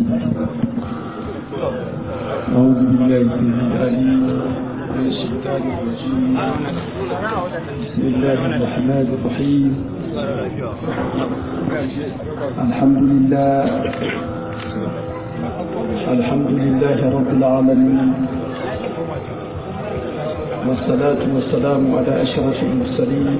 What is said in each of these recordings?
أعوذ بالله السميع العليم من الشيطان الرجيم بسم الله الرحمن الرحيم الحمد لله الحمد لله رب العالمين والصلاة والسلام على أشرف المرسلين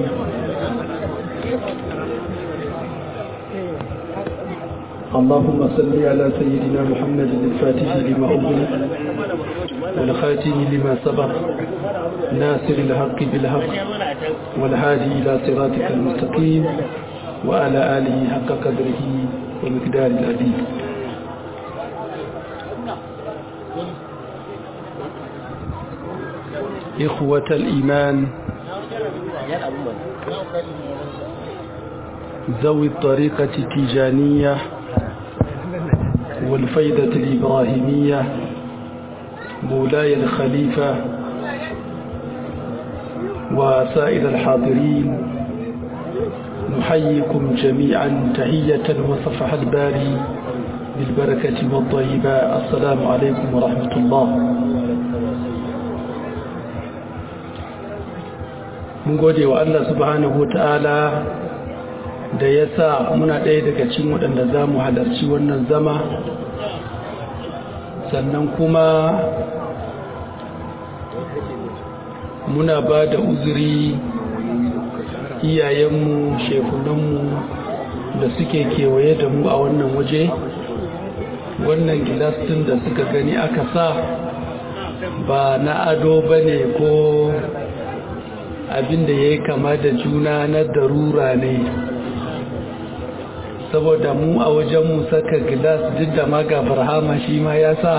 اللهم صل على سيدنا محمد الفاتح لما أغلق والخاتم لما سبق ناصر الحق بالحق والهادي إلى صراطك المستقيم وعلى آله حق قدره ومقدار العظيم إخوة الإيمان ذوي الطريقة التيجانية والفيدة الإبراهيمية مولاي الخليفة وسائر الحاضرين نحييكم جميعا تحية وصفح الباري بالبركة والطيبة السلام عليكم ورحمة الله mun gode wa Allah subhanahu wa ta'ala da ya sa muna ɗaya daga cikin waɗanda za mu halarci wannan zama sannan kuma muna ba da uzuri iyayenmu shekunanmu da suke kewaye da mu a wannan waje wannan gilas ɗin da suka gani aka sa ba na ado ba ne ko abinda ya yi kama da juna na darura ne saboda mu a wajenmu saka gilas duk da maga farhama shi ma ya sa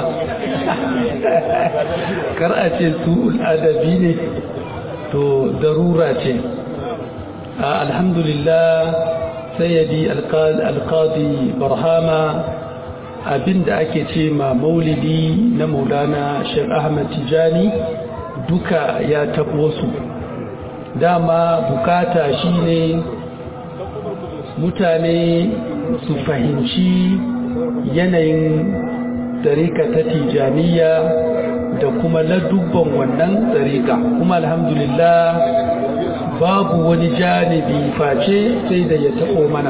kar a ce su adabi ne to darura ce alhamdulillah sayyadi alqadi barhama abinda ake ce ma maulidi na maulana shek ahmad tijani duka ya tabo su dama bukata shine mutane su fahimci yanayin tsarika ta tijaniya da kuma ladubban wannan tsarika kuma alhamdulillah babu wani janibi face sai da ya taɓo mana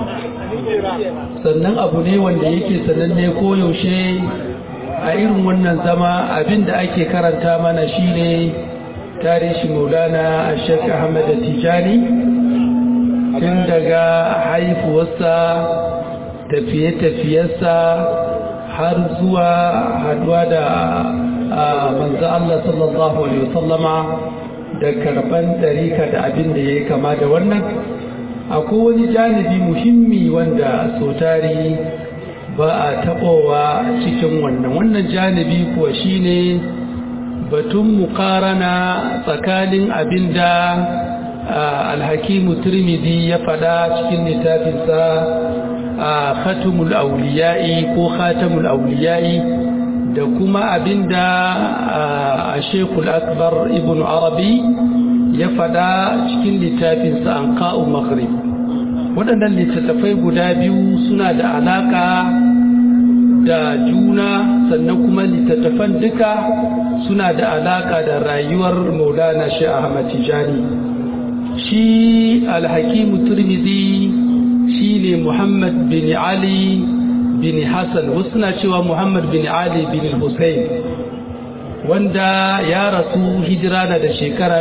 sannan abu ne wanda yake sananne koyaushe a irin wannan zama abinda ake karanta mana shine tarihi maulana a shek ahmad tijani tun daga haifuwarsa tafiye-tafiyarsa har zuwa haduwa da manzo Allah sallallahu alaihi wasallama da karban ɗarika da abin da ya yi kama da wannan akwai wani janibi muhimmi wanda sotari ba a taɓowa cikin wannan wannan janibi kuwa shine batun mukarana tsakanin abin da alhakimu turmidi ya fada cikin littafinsa a khatumul auliya'i ko khatamul auliya'i da kuma abin da a shekul akbar ibn arabi ya fada cikin littafinsa an ka'u maghrib waɗannan littattafai guda biyu suna da alaka da juna sannan kuma littattafan duka suna da alaka da rayuwar maulana shi ahmad tijani shi alhakimu turmizi shi ne muhammad bin ali bin hassan wasu na cewa muhammad bin ali bin hussein wanda ya rasu hijira na da shekara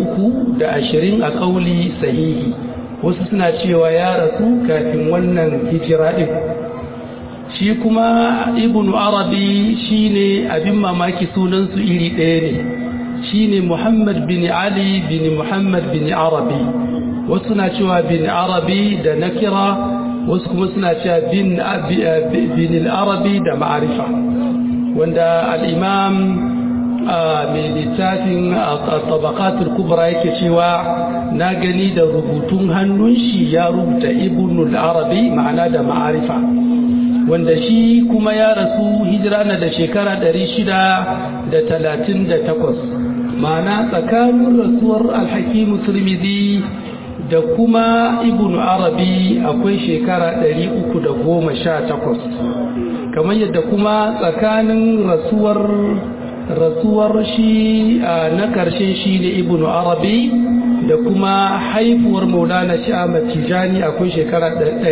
320 a kauli sahihi wasu suna cewa ya rasu kafin wannan hijira ɗin shi kuma ibn arabi shine abin mamaki sunansu iri ɗaya ne shine muhammad bin ali bin muhammad bin arabi wasu na cewa bin arabi da nakira wasu kuma suna cewa bin bin arabi da ma'arifa wanda al'imam mai littafin tabakatul kubra yake cewa na gani da rubutun hannun shi ya rubuta ibn arabi ma'ana da ma'arifa wanda shi kuma ya rasu hijira na da shekara 638 ma'ana tsakanin rasuwar alhakimu turmizi da kuma ibn arabi akwai shekara 318 kamar yadda kuma tsakanin rasuwar rasuwar shi na karshe shi ne ibn arabi da kuma haifuwar maulana shi ahmad tijani akwai shekara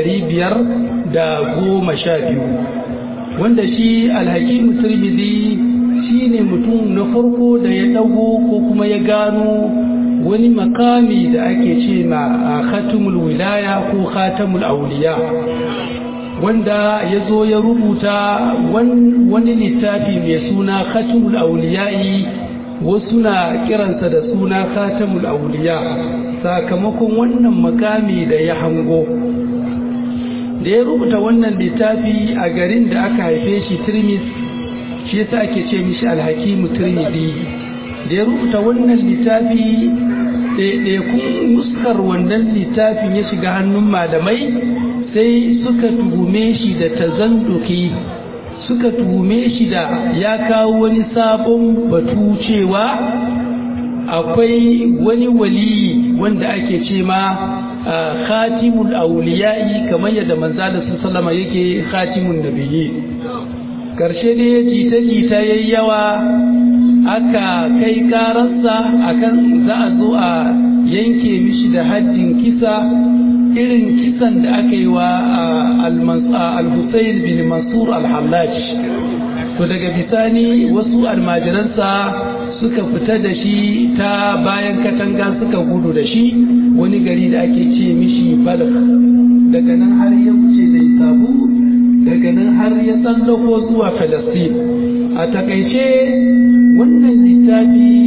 512 wanda shi alhakimu tirmidhi shi ne mutum na farko da ya dago ko kuma ya gano wani makami da ake ce ma khatumul wilaya ko khatamul auliya wanda ya zo ya rubuta wani littafi mai suna khatumul auliyai wasu na kiransa da suna khatamul auliya sakamakon wannan makami da ya hango da ya rubuta wannan littafi a garin da aka haife shi tirmis shi yasa ake ce mishi alhakimu tirmidhi da ya rubuta wannan littafi ɗaiɗaikun nuskar wannan littafin ya shiga hannun malamai sai suka tuhume shi da tazanduki suka tuhume shi da ya kawo wani sabon batu cewa akwai wani wali wanda ake ce ma khatimul auliya'i kamar yadda manzala sallama yake khatimun nabiyyi karshe ne jita-jita yayi yawa aka kai karansa akan za a zo a yanke mishi da haddin kisa irin kisan da aka yi wa al-Husayn bin Mansur al-Hallaj to daga bisani wasu almajiransa suka fita da shi ta bayan katanga suka gudu da shi wani gari da ake ce mishi Balkh daga nan har ya wuce da Isabu daga nan har ya tsallako zuwa Palestine a takaice wannan littafi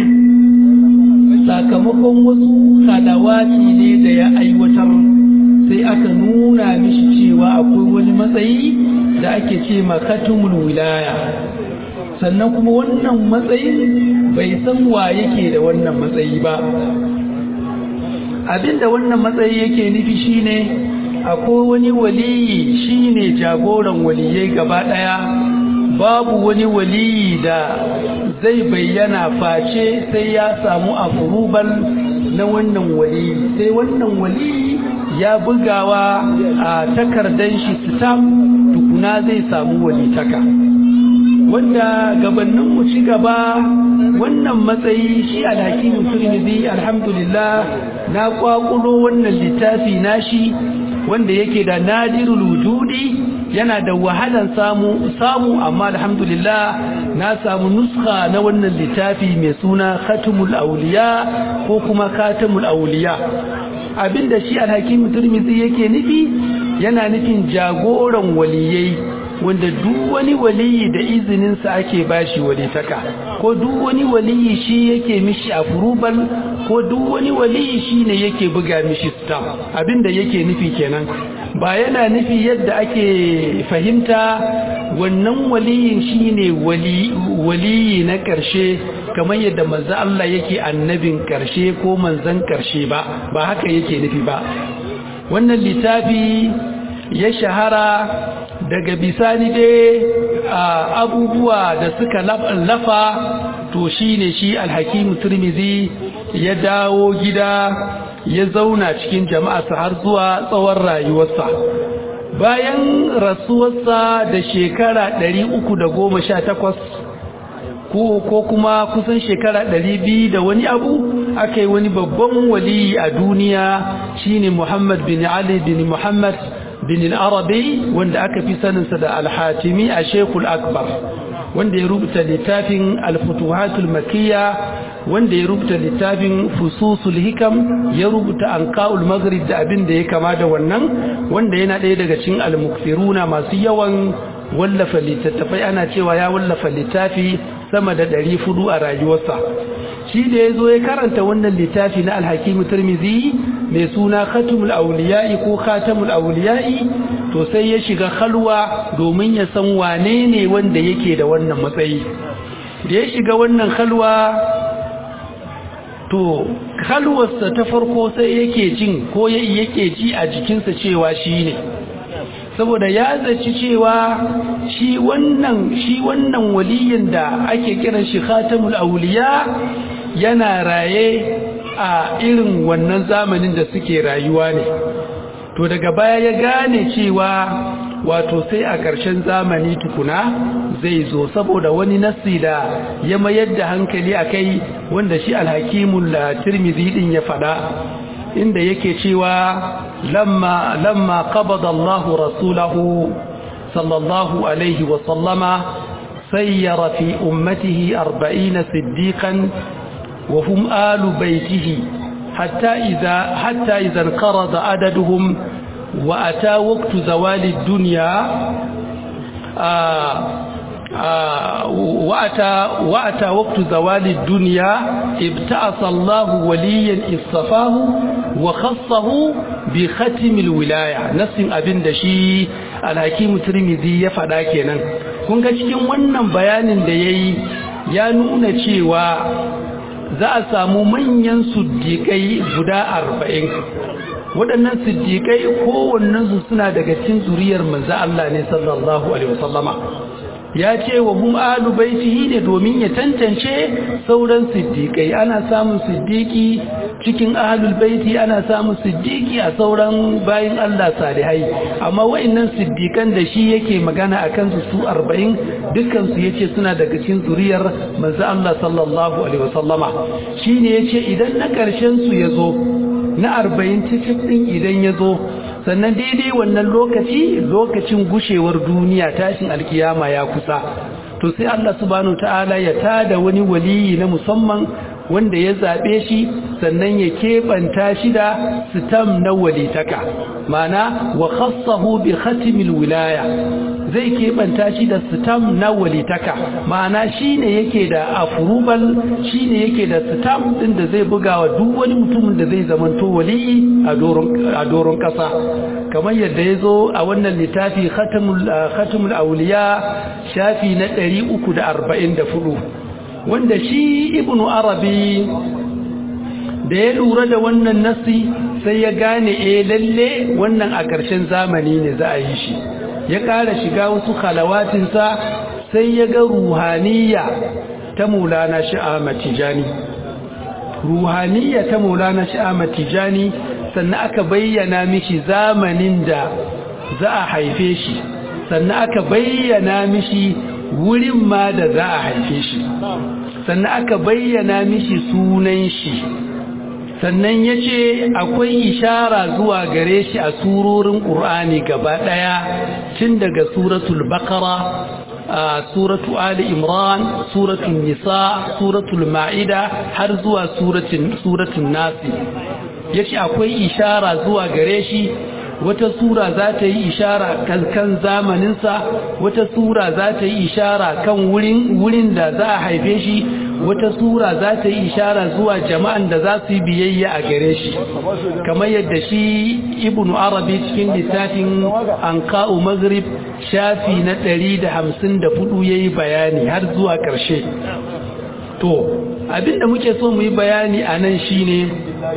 sakamakon wasu hadawaci ne da ya aiwatar sai aka nuna mishi cewa akwai wani matsayi da ake ce makatumul wilaya sannan kuma wannan matsayin bai san wa yake da wannan matsayi ba abinda wannan matsayi yake nufi shine akwai wani waliyi shine jagoran waliyai gaba daya babu wani waliyi da zai bayyana face sai ya samu afurubal na wannan waliyi sai wannan waliyi ya bugawa a takardar shi stamp tukuna zai samu walitaka wanda gabanin mu ci gaba wannan matsayi shi alhakimu turmizi alhamdulillah na kwakulo wannan littafi nashi wanda yake da nadirul wujudi yana da wahalan samu samu amma alhamdulillah na samu nuska na wannan littafi mai suna khatimul auliya ko kuma khatimul auliya abinda shi alhakim turmizi yake nufi yana nufin jagoran waliyai wanda duk wani waliyi da izininsa ake bashi walitaka ko duk wani waliyi shi yake mishi afrubal ko duk wani waliyi shi ne yake buga mishi stamp abinda yake nufi kenan ba yana nufi yadda ake fahimta wannan waliyin shine wali waliyi na ƙarshe kamar yadda manzo Allah yake annabin ƙarshe ko manzon ƙarshe ba ba haka yake nufi ba wannan littafi ya shahara daga bisani dai abubuwa da suka lafa to shine shi alhakimu turmizi ya dawo gida ya zauna cikin jama'arsa har zuwa tsawon rayuwarsa bayan rasuwarsa da shekara 318 ko kuma kusan shekara 200 da wani abu aka yi wani babban wali a duniya shine Muhammad bin Ali bin Muhammad bin al-Arabi wanda aka fi saninsa da al-Hatimi a Sheikhul Akbar wanda ya rubuta littafin al-Futuhatul Makkiyya wanda ya rubuta littafin Fususul Hikam ya rubuta Anqaul Maghrib da abin da ya kama da wannan wanda yana ɗaya daga cikin al-mukthiruna masu yawan wallafa littattafai ana cewa ya wallafa littafi sama da ɗari fudu a rayuwarsa shi da ya zo ya karanta wannan littafi na alhakimu turmizi mai suna khatumul auliya'i ko khatamul auliya'i to sai ya shiga halwa domin ya san wane ne wanda yake da wannan matsayi da ya shiga wannan halwa to halwarsa ta farko sai yake jin ko yake ji a jikinsa cewa shi ne saboda ya zaci cewa shi wannan shi wannan waliyin da ake kiran shi khatamul auliya yana raye a irin wannan zamanin da suke rayuwa ne to daga baya ya gane cewa wato sai a ƙarshen zamani tukuna zai zo saboda wani nassi da ya mayar da hankali a kai wanda shi alhakimul tirmidhi din ya faɗa inda yake cewa lamma lamma qabada Allahu rasulahu sallallahu alaihi wa sallama sayyara fi ummatihi 40 siddiqan wa hum alu baitihi hatta idza hatta idza qarada adaduhum wa ata waqtu zawali ad-dunya وأتى, وأتى وقت زوال الدنيا ابتعث الله وليا اصطفاه وخصه بختم الولاية نفس أبن دشي الحكيم الترمذي يفعل كينا kun ga cikin wannan bayanin da ya yi ya nuna cewa za a samu manyan suddiƙai guda arba'in waɗannan siddiƙai kowannensu suna daga cikin zuriyar manzo Allah ne sallallahu alaihi wasallama ya ce wa hum alu baitihi ne domin ya tantance sauran siddiƙai ana samun siddiƙi cikin ahlul baiti ana samun siddiƙi a sauran bayin Allah salihai amma wa'annan siddiƙan da shi yake magana akan su su 40 dukkan su yace suna daga cikin zuriyar manzo Allah sallallahu alaihi wasallama shine yace idan na ƙarshen su yazo na 40 cikin din idan yazo sannan daidai wannan lokaci lokacin gushewar duniya tashin alkiyama ya kusa to sai Allah subhanahu ta'ala ya tada wani waliyi na musamman wanda ya zabe shi sannan ya kebanta shi da sitam na walitaka mana wa khassahu bi khatimil wilaya zai kebanta shi da sitam na walitaka mana shine yake da afrubal shine yake da sitam din da zai bugawa duk wani mutumin da zai zamanto waliyi a doron a doron kasa kamar yadda ya zo a wannan littafi khatamul auliya shafi na 344 wanda shi ibnu arabi da ya lura da wannan nasi sai ya gane eh lalle wannan a ƙarshen zamani ne za a yi shi ya ƙara shiga wasu khalawatinsa sai ya ga ruhaniya ta mulana sha'ama tijani ruhaniya ta mulana sha'ama tijani sannan aka bayyana mishi zamanin da za a haife shi sannan aka bayyana mishi wurin ma da za a haife shi sannan aka bayyana mishi sunan shi sannan ya ce akwai ishara zuwa gare shi a surorin ƙur'ani gaba ɗaya tun daga suratul bakara suratu ali imran suratul nisa suratul ma'ida har zuwa suratul nasi ya ce akwai ishara zuwa gare shi wata sura za ta yi ishara kan zamaninsa wata sura za ta yi ishara kan wurin da za a haife shi wata sura za ta yi ishara zuwa jama'an da za su yi biyayya a gare shi kamar yadda shi ibnu arabi cikin littafin anka'u maghrib shafi na 154 yayi bayani har zuwa ƙarshe to abinda muke so mu yi bayani a nan shine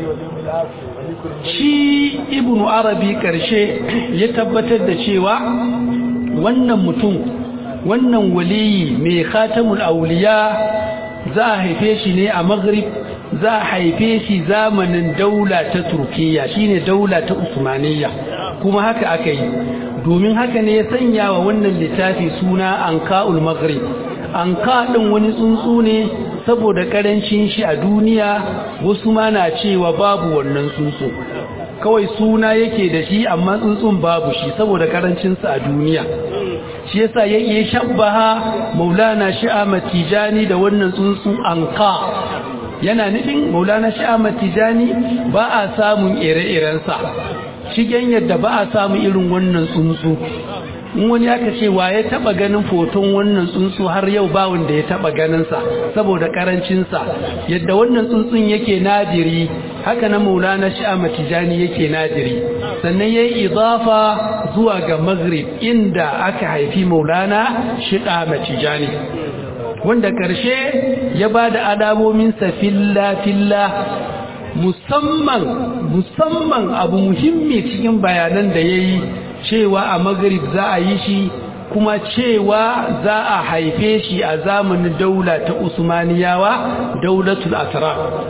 shi ibnu arabi karshe ya tabbatar da cewa wannan mutum wannan waliyi mai khatamul auliya za a haife shi ne a maghrib za a haife shi zamanin daula ta turkiya shine daula ta usmaniyya kuma haka aka yi domin haka ne ya sanya wa wannan littafi suna anka'ul maghrib anka din wani tsuntsu ne saboda karancin shi a duniya wasu ma na cewa babu wannan tsuntsu kawai suna yake da shi amma tsuntsun babu shi saboda karancinsa a duniya shi yasa ya iya shabbaha maulana shi'ama tijani da wannan tsuntsu anka yana nufin maulana shi'ama tijani ba a samun ire-irensa shigen yadda ba a samun irin wannan tsuntsu in wani aka ce wa ya taba ganin foton wannan tsuntsu har yau ba wanda ya taba ganinsa saboda karancinsa yadda wannan tsuntsun yake nadiri haka na maulana shi'ama tijani yake nadiri sannan ya yi izafa zuwa ga maghrib inda aka haifi maulana shi'ama tijani wanda karshe ya ba da alamominsa filla-filla musamman musamman abu muhimmi cikin bayanan da ya yi cewa a magrib za a yi shi kuma cewa za a haife shi a zamanin daula ta usmaniyawa daulatul asrar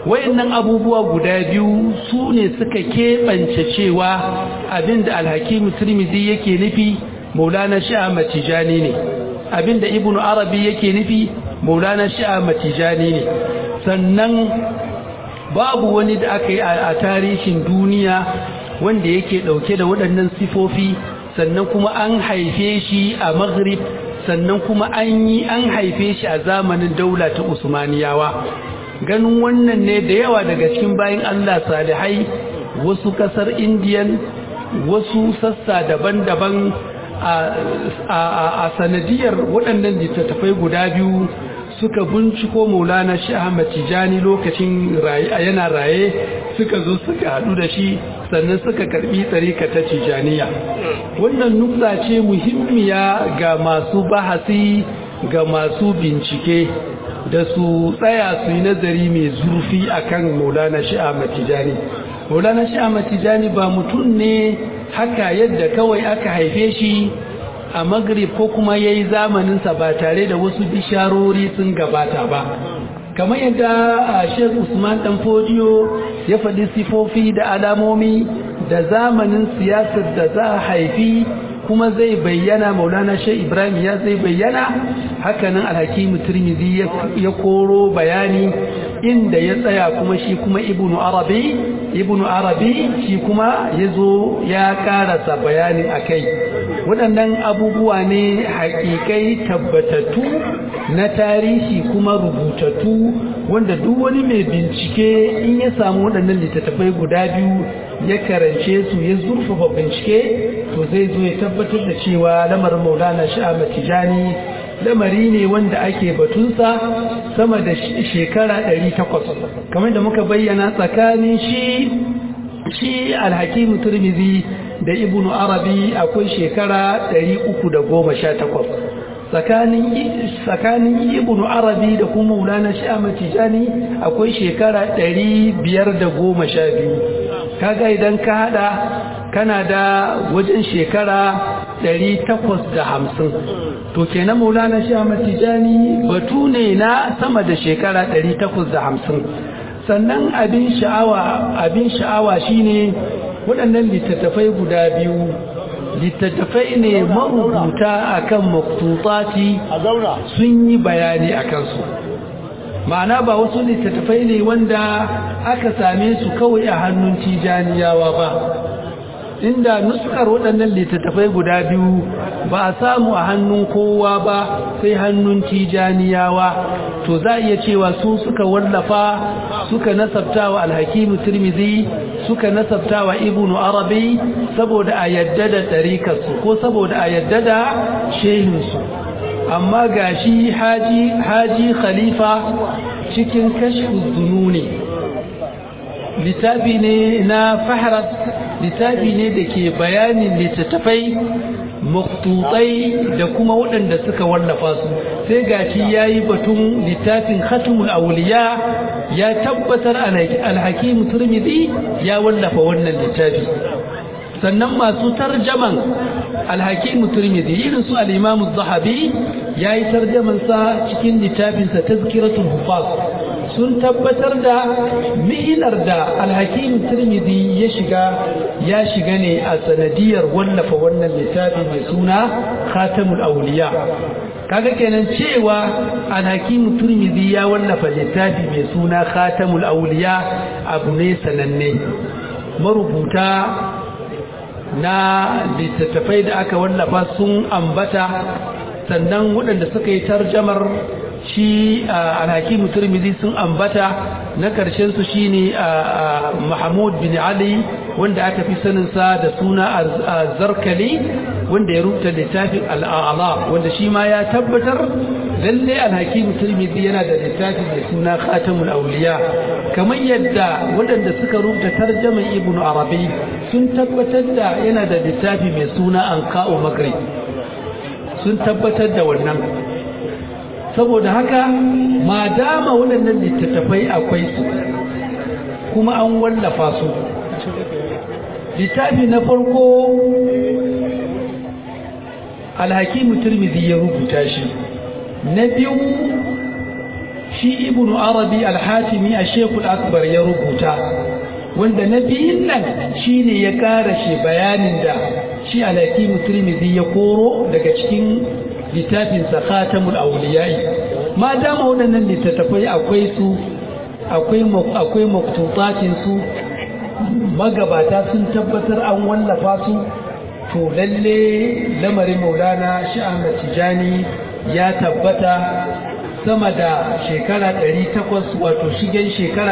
wayannan abubuwa guda biyu su ne suka keɓance cewa abinda alhakimu turmizi yake nufi maulana sha'a matijani ne abinda ibnu arabi yake nufi maulana sha'a matijani ne sannan babu wani da aka yi a tarihin duniya wanda yake ɗauke da waɗannan sifofi sannan kuma an haife shi a maghrib sannan kuma an yi an haife shi a zamanin daula ta usmaniyawa ganin wannan ne da yawa daga cikin bayan Allah salihai wasu kasar indiyan wasu sassa daban-daban a sanadiyar waɗannan littattafai guda biyu suka binciko maulana shi ahmad tijani lokacin yana raye suka zo suka haɗu da shi sannan suka karɓi tsarika ta tijaniya wannan nukta ce muhimmiya ga masu bahasi ga masu bincike da su tsaya su yi nazari mai zurfi akan maulana shi ahmad tijani maulana shi ahmad tijani ba mutum ne haka yadda kawai aka haife shi a magrib ko kuma ya yi zamaninsa ba tare da wasu bisharori sun gabata ba kamar yadda a shek usman dan fodiyo ya faɗi sifofi da alamomi da zamanin siyasar da za a haifi kuma zai bayyana maulana shek ibrahim ya zai bayyana hakanan alhakimu turmizi ya koro bayani inda ya tsaya kuma shi kuma ibnu arabi ibnu arabi shi kuma ya zo ya karasa bayani a kai waɗannan abubuwa ne haƙiƙai tabbatattu na tarihi kuma rubutattu wanda duk wani mai bincike in ya samu waɗannan littattafai guda biyu ya karance su ya zurfafa bincike to zai zo ya tabbatar da cewa lamarin maulana sha'ama tijani lamari ne wanda ake batunsa sama da shekara 800 kamar da muka bayyana tsakanin shi shi alhakimu turmizi da ibnu arabi akwai shekara 318 tsakanin ibnu arabi da kuma maulana sha'ama tijani akwai shekara 512 kaga idan ka hada kana da wajen shekara 850 to kenan maulana sha'ama tijani batu ne na sama da shekara 850 sannan abin sha'awa abin sha'awa shine waɗannan littattafai guda biyu littattafai ne marubuta akan maktutati sun yi bayani a kansu ma'ana ba wasu littattafai ne wanda aka same su kawai a hannun tijaniyawa ba inda nuskar waɗannan littattafai guda biyu ba a samu a hannun kowa ba sai hannun tijaniyawa to za a iya cewa su suka wallafa suka nasabta wa alhakimu turmizi suka nasabta wa ibnu arabi saboda a yadda da ɗarikarsu ko saboda a yadda da shehinsu amma gashi haji haji khalifa cikin kashfu zununi littafi ne na fahras littafi ne da ke bayanin littattafai maktutai da kuma waɗanda suka wallafa su sai gashi ya yi batun littafin khatumul auliya ya tabbatar alhakimu turmidi ya wallafa wannan littafi sannan masu tarjaman alhakimu turmidi irin su al'imamu zahabi ya yi tarjamansa cikin littafinsa tazkiratul hufaz sun tabbatar da mi'ilar da alhakim turmidi ya shiga ya shiga ne a sanadiyar wallafa wannan littafi mai suna khatamul auliya kaga kenan cewa alhakim turmidi ya wallafa littafi mai suna khatamul auliya abu ne sananne marubuta na littattafai da aka wallafa sun ambata sannan waɗanda suka yi tarjamar shi alhakimu turmizi sun ambata na ƙarshen su shine mahmud bin ali wanda aka fi saninsa da suna zarkali wanda ya rubuta littafin al'ala wanda shi ma ya tabbatar lalle alhakimu turmizi yana da littafi mai suna khatamul auliya kamar yadda waɗanda suka rubuta tarjaman ibnu arabi sun tabbatar da yana da littafi mai suna anqa'u maghrib sun tabbatar da wannan saboda haka ma dama waɗannan littattafai akwai su kuma an wallafa su littafi na farko alhakimu turmizi ya rubuta shi na biyu shi ibnu arabi al-hatimi a shekul akbar ya rubuta wanda na biyun nan shi ne ya ƙara shi bayanin da shi alhakimu turmizi ya koro daga cikin littafinsa khatamul auliyai ma dama waɗannan littattafai akwai su akwai maktutatin su magabata sun tabbatar an wallafa su to lalle lamarin maulana shi ahmad tijani ya tabbata sama da shekara 800 wato shigen shekara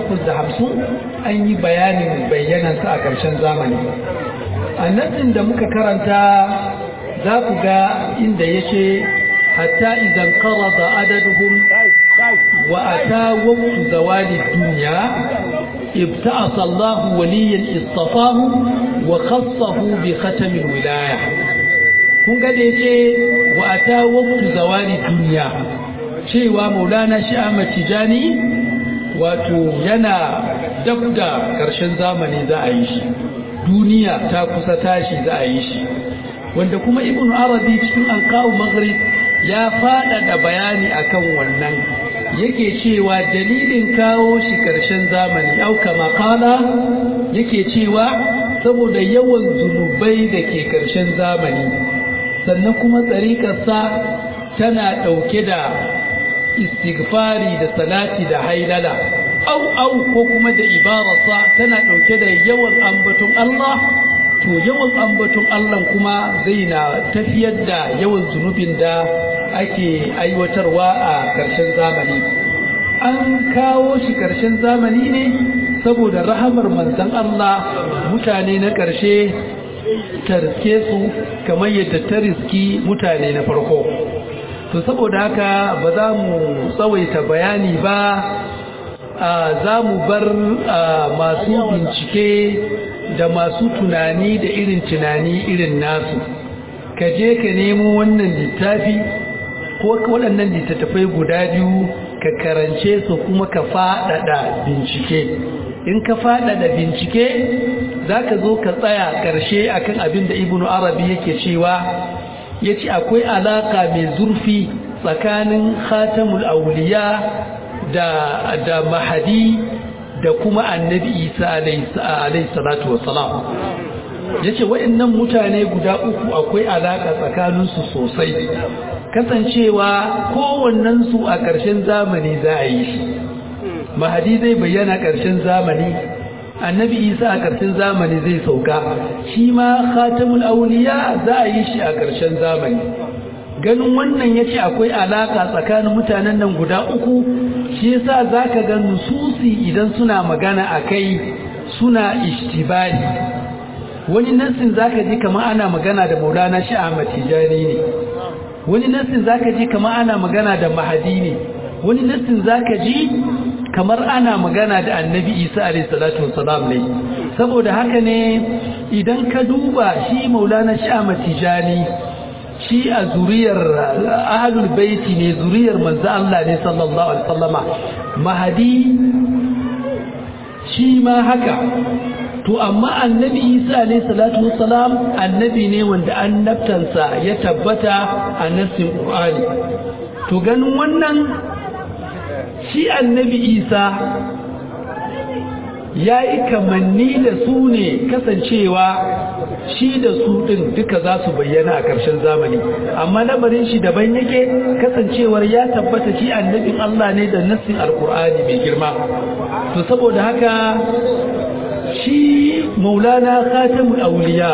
850 an yi bayanin bayyanansa a ƙarshen zamani a nan da muka karanta za ku ga inda ya ce hatta idan karada adaduhum wa ata waqtu zawali dunya ibta'asa Allah waliyan istafahu wa khassahu bi khatamil wilaya kun ga da yace wa ata waqtu zawali dunya cewa maulana shi Ahmad Tijani wato yana dab da ƙarshen zamani za a yi shi duniya ta kusa tashi za a yi shi wanda kuma ibn arabi cikin alqawu maghrib ya faɗaɗa bayani akan wannan yake cewa dalilin kawo shi ƙarshen zamani au kama kala yake cewa saboda yawan zunubai da ke ƙarshen zamani sannan kuma tsarikarsa tana ɗauke da istighfari da salati da hailala au au ko kuma da ibarasa tana ɗauke da yawan ambaton Allah to yawan ambaton Allah kuma zai na tafiyar da yawan zunubin da ake aiwatarwa a ƙarshen zamani an kawo shi ƙarshen zamani ne saboda rahamar manzan Allah mutane na ƙarshe ta riske su kamar yadda ta riski mutane na farko to saboda haka ba za mu tsawaita bayani ba za mu bar masu bincike da masu tunani da irin tunani irin nasu ka je ka nemo wannan littafi ko waɗannan littattafai guda biyu ka karance su kuma ka faɗaɗa bincike in ka faɗaɗa bincike za ka zo ka tsaya ƙarshe akan abin da ibnu arabi yake cewa ya ce akwai alaƙa mai zurfi tsakanin khatamul auliya da, da mahadi da kuma annabi isa alaihi salatu wasalam ya ce waɗannan mutane guda uku akwai alaƙa tsakaninsu sosai kasancewa kowannensu a ƙarshen zamani za a yi shi mahadi zai bayyana ƙarshen zamani annabi isa a ƙarshen zamani zai sauka shi ma khatamul auliya za a yi shi a ƙarshen zamani ganin wannan ya ce akwai alaƙa tsakanin mutanen nan guda uku shi yasa za ka ga nususi idan suna magana a kai suna ishtibali wani nassin za ka ji kama ana magana da maulana shi ahmad tijani ne wani nassin za ka ji kama ana magana da mahadi ne wani nassin za ka ji kamar ana magana da annabi isa alaihissalatu wasalam ne saboda haka ne idan ka duba shi maulana shi ahmad tijani shi a zuriyar ahlul baiti ne zuriyar manzo Allah ne sallallahu alaihi wasallama mahadi shi ma haka to amma annabi Isa alayhi salatu wassalam annabi ne wanda annabtansa ya tabbata a nassin Qur'ani to ganin wannan shi annabi Isa yayi kamanni da su ne kasancewa shi da su ɗin duka za su bayyana a ƙarshen zamani amma lamarin shi daban yake kasancewar ya tabbata shi annabin Allah ne da nassin alkur'ani mai girma to saboda haka shi maulana khatamul auliya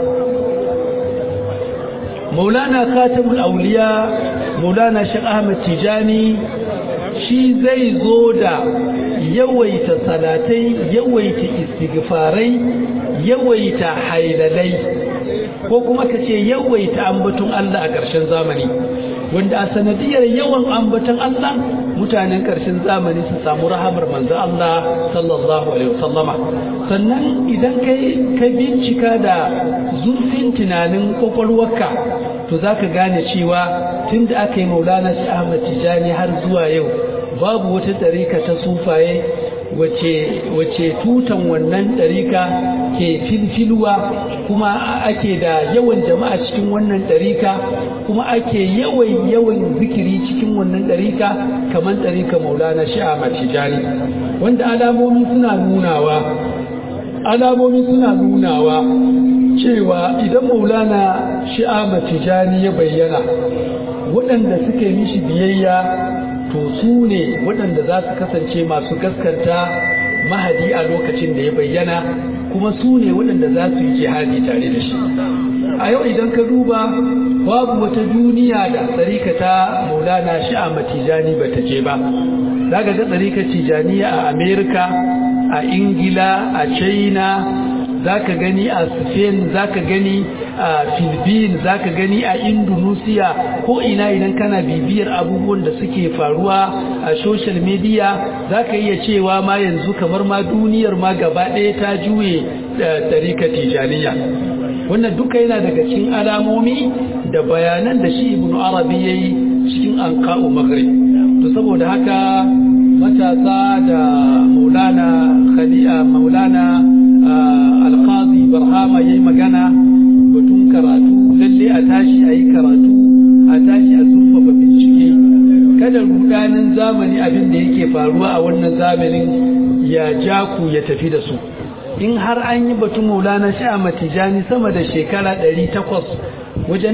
maulana khatamul auliya maulana shi ahmad tijani shi zai zo da yawaita salatai yawaita istighfarai yawaita hailalai ko kuma ka ce yawaita ambaton Allah a ƙarshen zamani wanda a sanadiyar yawan ambaton Allah mutanen ƙarshen zamani su samu rahamar manzo Allah sallallahu alaihi wasallama sannan idan kai ka bincika da zurfin tunanin kwakwalwarka to zaka gane cewa tunda aka yi Maulana Shi Ahmad Tijani har zuwa yau babu wata tsarika ta sufaye wace tutan wannan ɗarika ke filfilwa kuma ake da yawan jama'a cikin wannan ɗarika kuma ake yawan yawan zikiri cikin wannan ɗarika kamar ɗarika maulana shi'a matijani wanda alamomi suna nunawa alamomi suna nunawa cewa idan maulana shi'a matijani ya bayyana waɗanda suke mishi biyayya to su ne waɗanda za su kasance masu gaskanta mahadi a lokacin da ya bayyana kuma su ne waɗanda za su yi jihadi tare da shi a yau idan ka duba babu wata duniya da tsarika ta maulana shi'a matijani ba ta je ba za ka ga tsarika tijaniya a amerika a ingila a china za ka gani a spain za ka gani a philippines za ka gani a indonesia ko ina idan kana bibiyar abubuwan da suke faruwa a social media za ka iya cewa ma yanzu kamar ma duniyar ma gaba ɗaya ta juye tarika tijaniya wannan duka yana daga cikin alamomi da bayanan da shi ibn arabi ya yi cikin an ka'u maghrib to saboda haka matasa da maulana khali'a maulana alqazi barhama yayi magana batun karatu lalle a tashi ayi karatu a tashi a zurfafa bincike kada rudanin zamani abin da yake faruwa a wannan zamanin ya ja ku ya tafi da su in har an yi batun maulana sha matijani sama da shekara 800 wajen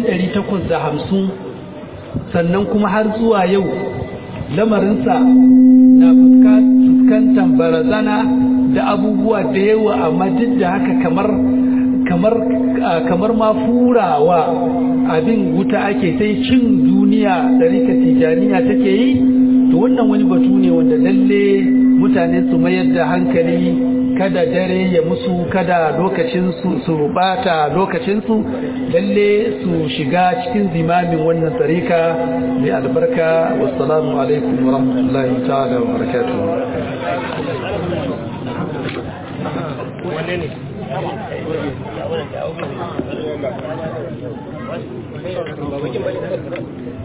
850 sannan kuma har zuwa yau lamarinsa na fuskantar barazana da abubuwa da yawa amma duk da haka kamar kamar kamar ma furawa abin wuta ake sai cin duniya da rika tijaniya take yi to wannan wani batu ne wanda lalle mutane su mayar da hankali kada dare ya musu kada lokacin su su rubata lokacin su lalle su shiga cikin zimamin wannan tsarika mai albarka wassalamu alaikum wa rahmatullahi ta'ala wa barakatuh wanne ne